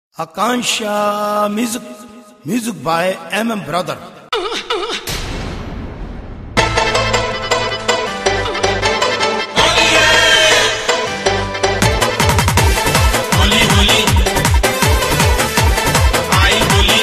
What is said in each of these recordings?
Akansha music, music by MM Brother. Holi Holi आई होली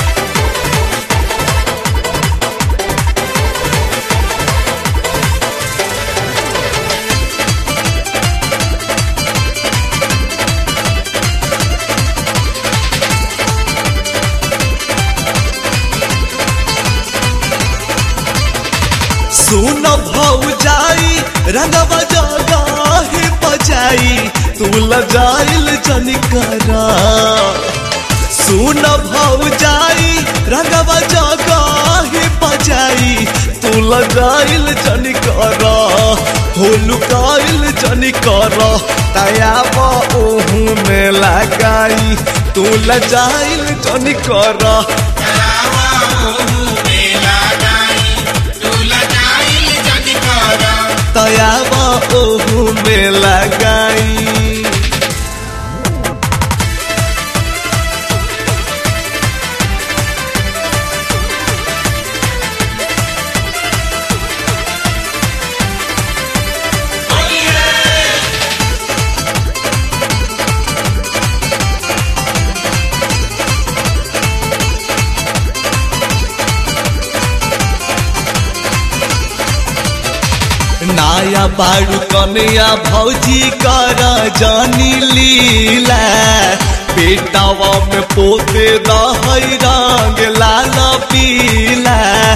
सुन भौजाई रंगवा जगाही बजाई तू लजाइल जनिकरा सुन भौजाई रंगवा जगाही बजाई तू लगाइल जनिकरा हो लुकाइल जनिकरा तयाबा ओहू में लगाई तू लजाइल जनिकरा तरावा ओहू मेला गाई दूला जाइल जनी करा तयाबा ओहू में लगाई नाया बाड़ू कन्या भौजी कर जानी लीला बेटावा में पोते दहई रंग लाल पीला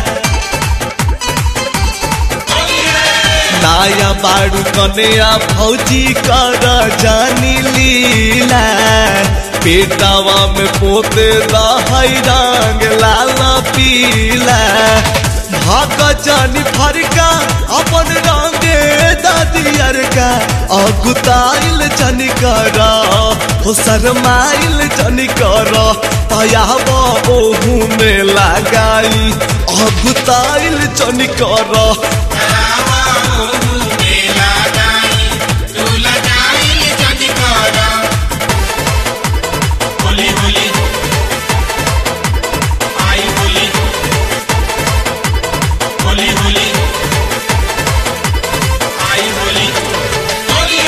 नाया बाड़ू कन्या भौजी कर जानी लीला बेटावा में पोते दहई रंग लाल पीला भाग जानी फरका अपन रंगे दादियर का अगुताइल जनी कर हो शरमाइल जनी कर तयाब ओहू में लगाई अगुताइल जनी कर तरावा ओहू मेला गाई दूला जाइल जनी करा होली होली आई होली होली होली आई होली होली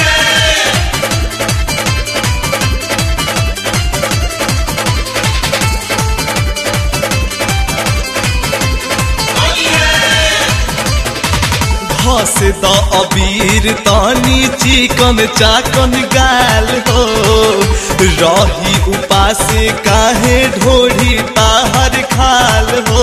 घस द अबीर तानी चिकन चाकन गाल हो रही उपासे काहे ढोढ़ी ताहर खाल हो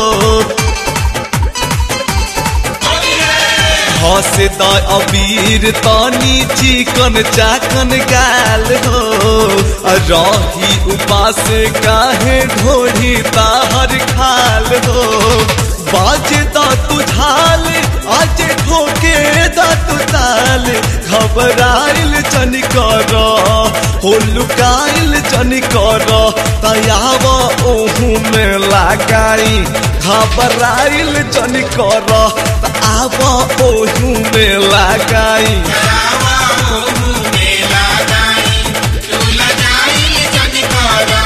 घस द अबीर तानी चिकन चाकन गाल हो रही उपासे काहे ढोढ़ी ताहर खाल हो बाजे दा तुझाल आज ठोके दा तू ताल घबराइल जनी कर हो लुकाइल जनी कर तयाब ओहू में लगाई घबराइल जनी कर आब ओहू में लगाई तरावा ओहू मेला गाई दूला जाइल जनी करा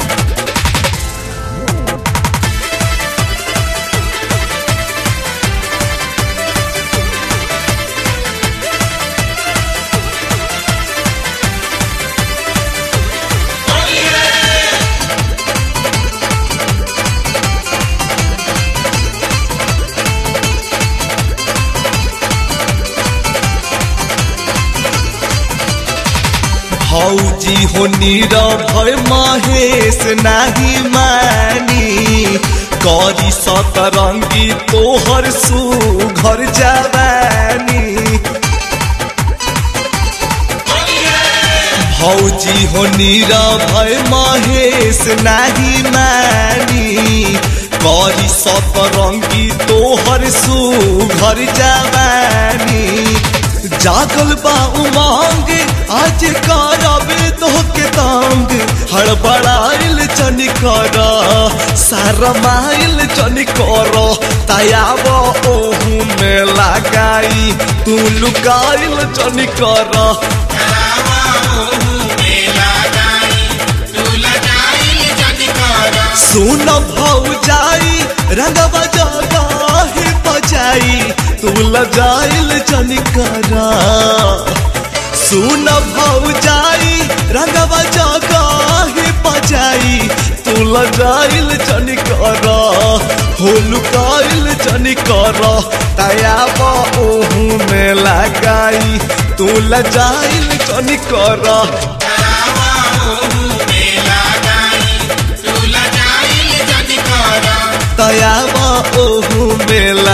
भौजी हो नीरव महेश नाही मानी करी सतरंगी तोहर सुघर जवानी भौजी हो नीरव महेश नाही मानी करी सतरंगी तोहर सुघर जवानी जागल बा उमंग आज करब तोहके तंग हड़बड़ाइल जनी कर सारमाइल जनी कर तयाब ओहू में लगाई तू लुकाइल जनी कर तरावा ओहू मेला गाई दूला जाइल रंगवा जगाही बजाई तू लजाइल चनिकरा सुन भौजाई रंगवा जगाही बजाई तू लजाइल चनिकरा हो लुकाइल चनिकरा तयाब ओहू में लगाई तू लजाइल चनिकरा आवा ओहू मेला गाई तू लजाइल जनी कर तयाब ओहू में